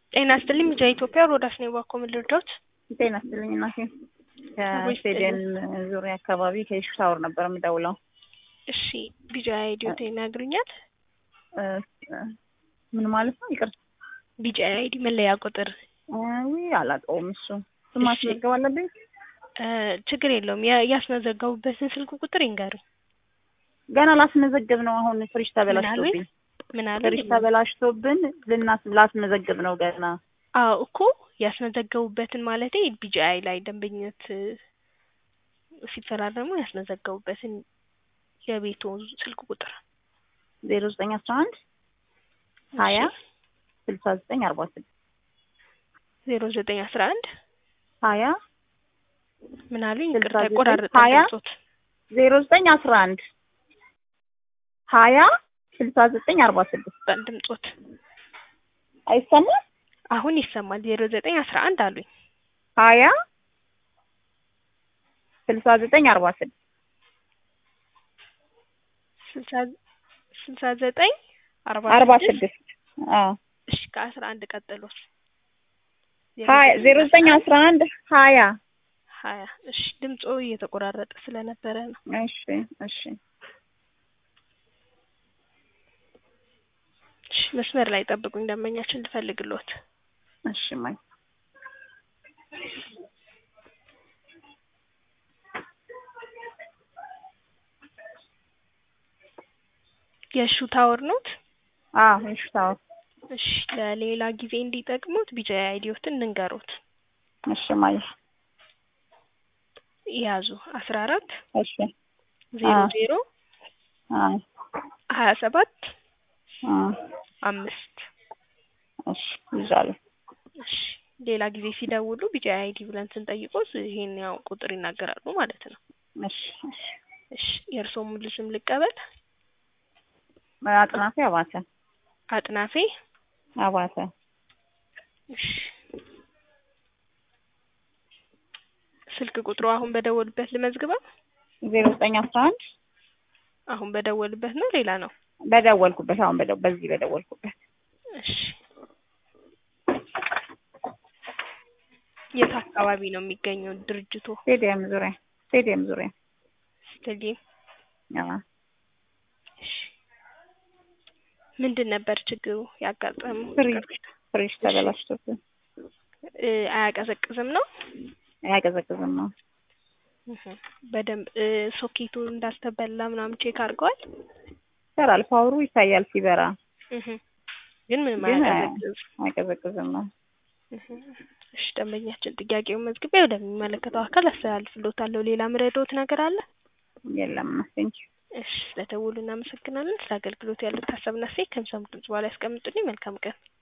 ጤና ይስጥልኝ ሚዲያ ኢትዮጵያ ሮዳስ ነኝ ባኮ ምን ልርዳዎት? ጤና ይስጥልኝ እናቴ። ከስቴዲየም ዙሪያ አካባቢ ከኢሹ ታወር ነበር የምደውለው። እሺ ቢጃ አይዲዮት ይነግሩኛል? ምን ማለት ነው? ይቅርታ ቢጃ አይዲ መለያ ቁጥር ውይ አላውቀውም። እሱ ስም ማስመዝገብ አለብኝ? ችግር የለውም። ያ- ያስመዘገቡበትን ስልክ ቁጥር ይንገሩኝ። ገና ላስመዘግብ ነው። አሁን ፍሪጅ ተበላሽቶብኝ ምን አለ? ፍሪጅ ተበላሽቶብን ልናስ ላስመዘግብ ነው ገና። አዎ እኮ ያስመዘገቡበትን ማለቴ ቢጂአይ ላይ ደንበኝነት ሲፈራረሙ ያስመዘገቡበትን የቤቱ ስልክ ቁጥር ዜሮ ዘጠኝ አስራ አንድ ሀያ ስልሳ ዘጠኝ አርባ ስድስት ዜሮ ዘጠኝ አስራ አንድ ሀያ ምን አሉኝ? ስልሳ ይቅርታ ዘጠኝ ቆራረጠ ሀያ ድምጾት። ዜሮ ዘጠኝ አስራ አንድ ሀያ ስልሳ ዘጠኝ አርባ ስድስት ድምጾት አይሰማም? አሁን ይሰማል። ዜሮ ዘጠኝ አስራ አንድ አሉኝ። ሀያ ስልሳ ዘጠኝ አርባ ስድስት ስልሳ ስልሳ ዘጠኝ አርባ አርባ ስድስት ስድስት አዎ እሺ ከአስራ አንድ ቀጥሎስ ሀያ ዜሮ ዘጠኝ አስራ አንድ ሀያ ሀያ እሺ ድምጾ እየተቆራረጠ ስለነበረ ነው። እሺ እሺ እሺ መስመር ላይ ጠብቁኝ፣ ደንበኛችን ልፈልግሎት። እሺ ማይ የሹ ታወር ኖት? አዎ እሺ ታው እሺ ለሌላ ጊዜ እንዲጠቅሙት ቢጃ አይዲዮትን እንንገሩት። እሺ ማይ ያዙ አስራ አራት እሺ ዜሮ አዎ። ዜሮ አይ ሀያ ሰባት አ አምስት እሺ ይዛለሁ እሺ ሌላ ጊዜ ሲደውሉ ቢጃ አይዲ ብለን ስንጠይቆት ይሄን ያው ቁጥር ይናገራሉ ማለት ነው። እሺ እሺ እሺ የእርስዎ ሙሉ ስም ልቀበል? አጥናፌ አባተ አጥናፌ አባተ እሺ ስልክ ቁጥሩ አሁን በደወሉበት ልመዝግበው? ዜሮ ዘጠኝ አስራ አንድ አሁን በደወሉበት ነው ሌላ ነው? በደወልኩበት አሁን በደው በዚህ በደወልኩበት እሺ የት አካባቢ ነው የሚገኘው ድርጅቱ? ስቴዲየም ዙሪያ ስቴዲየም ዙሪያ ስቴዲየም። አዎ እሺ ምንድን ነበር ችግሩ ያጋጠመው? ፍሪጅ ፍሪጅ ተበላሽቶብን እ አያቀዘቅዝም ነው? አያቀዘቅዝም ነው እህ በደንብ እ ሶኬቱ እንዳስተበላ ምናምን ቼክ አድርገዋል? ይሰራል ፓወሩ ይታያል ሲበራ እህ ግን ምንም ግን አያቀዘቅዝ አያቀዘቅዝም ነው እህ እሺ ደንበኛችን ጥያቄውን መዝግቤ ወደሚመለከተው አካል አስተላልፍልዎታለሁ። ሌላ ምረዳዎት ነገር አለ? የለም ቴንኪው እሺ ስለደወሉ እናመሰግናለን። ስለ አገልግሎት ያሉት ሀሳብና አስተያየት ከሚሰሙት ድምጽ በኋላ ያስቀምጡልኝ። መልካም ቀን።